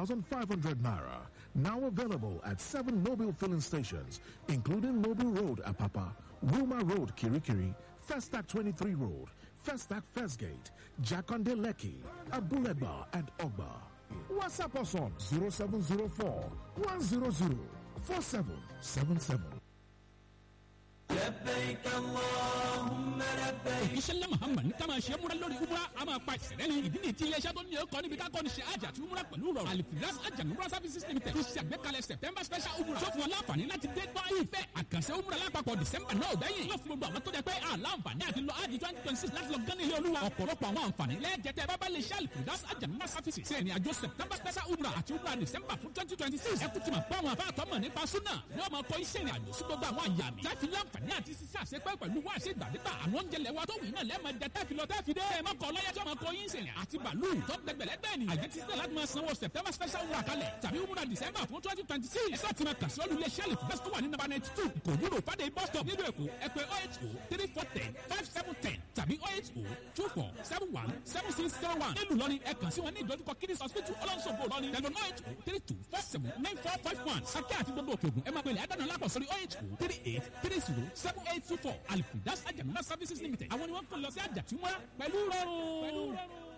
3,500 naira. Now available at seven mobile filling stations, including Mobile Road, Apapa, Wilma Road, Kirikiri, Festac 23 Road, Festac First Gate, Jakonde Leki, Abuleba, and Ogba. WhatsApp us on 0704 100 4777. لبيك اللهم لبيك iṣẹ́ ńlá muhammad ní ká máa ṣe múra lórí umra a máa pa ìṣẹ̀lẹ̀ ní ìdí nìyí tí iléeṣẹ́ tó ní ọkọ̀ níbi ká kọ́ni ṣe àjà àti umra pẹ̀lú rọrùn alifiras ajanumra services limited ti ṣe àgbékalẹ̀ september special umra tó fún ọ láǹfààní láti dé gbọ́ ìfẹ́ àkànṣe umra lápapọ̀ december náà gbẹ̀yìn yóò fún gbogbo àwọn tó jẹ pé àlàǹfààní àti lọ ájì twenty twenty six láti lọ gán ilé olúwa ọ̀pọ̀lọpọ̀ àwọn àǹfààní lẹ́ẹ̀jẹ̀tẹ̀ bábá lè ṣe alifiras ajanumra services ṣe ìrìn àjò september special umra àti umra december fún twenty twenty six ẹ kú ti mọ̀ pé àwọn afáàtọ́ mọ̀ nípa súnà ni wọ́n máa kọ iṣẹ́ ìrìn àjò sí gbogbo àwọn àyàmì láti láǹfààní àti ṣiṣẹ́ àṣepẹ́ pẹ̀lú wá ṣe gbàdégbà àwọn oúnjẹ lẹ́wà tó wù iná lẹ́ẹ̀ma jẹ tẹ́fi lọ tẹ́fi dé. ẹ má kọ ọlọ́yẹ tí wọ́n máa kọ yín sẹ̀yìn àti bàálù tó gbẹgbẹ̀lẹ́gbẹ̀ ni. àyè ti sẹ́ láti máa sanwó september special wúrà kalẹ̀ tàbí wúrà december fún twenty twenty six. ẹ sáà ti máa kàṣí olú iléeṣẹ́ lè fẹ́ tó wà ní nàbà ninety two kò wúlò fàdé bus stop nílùú èkó ẹ pé oh eight oh three four ten five seven ten tàbí oh eight oh two four seven one seven six zero one. nílùú lọ́ni ẹ kàn sí wọn ní ìdojúkọ kidney hospital ọlọ́nṣogbo lọ́ni tẹlifon oh eight oh three two four seven nine four five one. sakẹ́ àti gbogbo òkè ògùn ẹ máa pèlè àdánù lápò sórí oh eight oh three eight three zero seven eight two four alifidas ajamuna services limited àwọn ni wọ́n kàn lọ sí àjàtúmọ̀ pẹ̀lú rọrùn.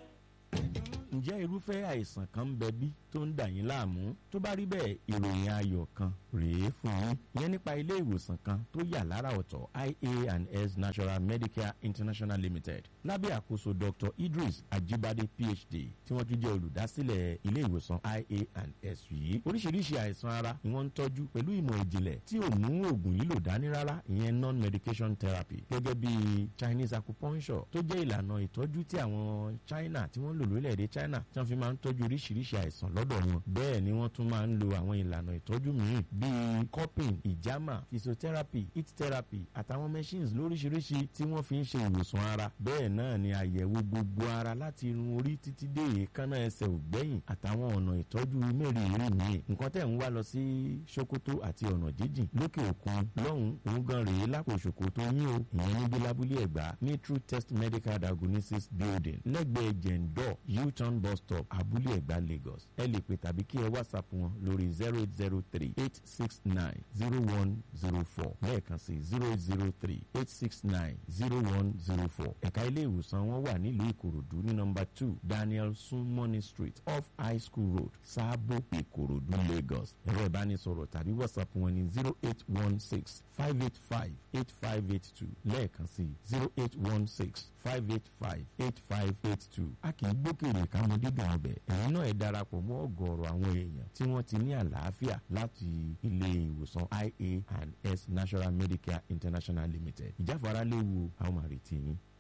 ǹjẹ́ irúfẹ́ àìsàn kan ń bẹ bí tó ń dà yín láàmú tó bá rí bẹ́ẹ̀ ìròyìn ayọ̀ kan rèé fún yín ìyẹn nípa ilé ìwòsàn kan tó yà lára ọ̀tọ̀ ia and s natural medicare international limited lábẹ́ àkóso dr idris ajibade phd tí wọ́n tún jẹ́ olùdásílẹ̀ ilé ìwòsàn ia and s yìí oríṣiríṣi àìsàn ara ni wọ́n ń tọ́jú pẹ̀lú ìmọ̀ ìjìnlẹ̀ tí ò mú oògùn lílò dání rárá ìyẹn non medication therapy gẹ́gẹ́ bí chinese acupuncture tó jẹ́ ìlànà ìtọ́jú tí àwọn china tí wọ́n lò lórílẹ̀‐èdè china tí wọ́n fi máa ń tọ́jú oríṣiríṣi àìsàn lọ́dọ̀ wọn bẹ́ẹ̀ ni wọ́n tún máa ń lo àwọn ìlànà ìtọ́jú míì bíi cupping ìjàmà physiotherapy heat therapy àtàwọn machines lóríṣiríṣi tí wọ́n fi ń ṣe ìwòsàn ara bẹ́ẹ̀ náà ni àyẹ̀wò gbogbo ara láti irun orí títí dé èékánná ẹsẹ̀ ògbẹ́yìn àtàwọn ọ̀nà ìtọ́jú mẹ́rìírí míì nǹkan tẹ̀ ń wá lọ sí sokoto àti ọ̀nà jíjìn lókè òkun lọ́hùn òun gan rèé lápò sokoto yín o ìyẹn níbi lábúlé ẹ̀gbá ní true test medical diagnosis building lẹ́gbẹ̀ẹ́ jẹ̀ǹdọ̀ u-turn bus stop abúlé ẹ̀gbá lagos ẹ lè pè tàbí kí ẹ whatsapp wọn lórí zero eight zero three eight six nine zero one zero four lẹ́ẹ̀kan sí zero eight zero three eight six nine zero one zero four ẹ̀ka ilé ìwòsàn wọn wà nílùú ìkòròdú ní nọmba two daniel sunmoney street off high school road sáàbò ìkòròdú lagos ẹ̀rọ ìbánisọ̀rọ̀ tàbí whatsapp wọn ní zero eight one six five eight five eight five eight two lẹ́ẹ̀kan sí zero eight one six five eight five eight five eight two a kì í gbókèrè kámọ dídùn ọbẹ̀ ẹ̀yin náà ẹ darapọ̀ mọ́ ọ̀gọ̀ọ̀rọ̀ àwọn èèyàn tí wọ́n ti ní àlàáfíà láti ilé ìwòsàn ia and s national medicare international limited ìjáfara léwu àwọn màrìtì yín.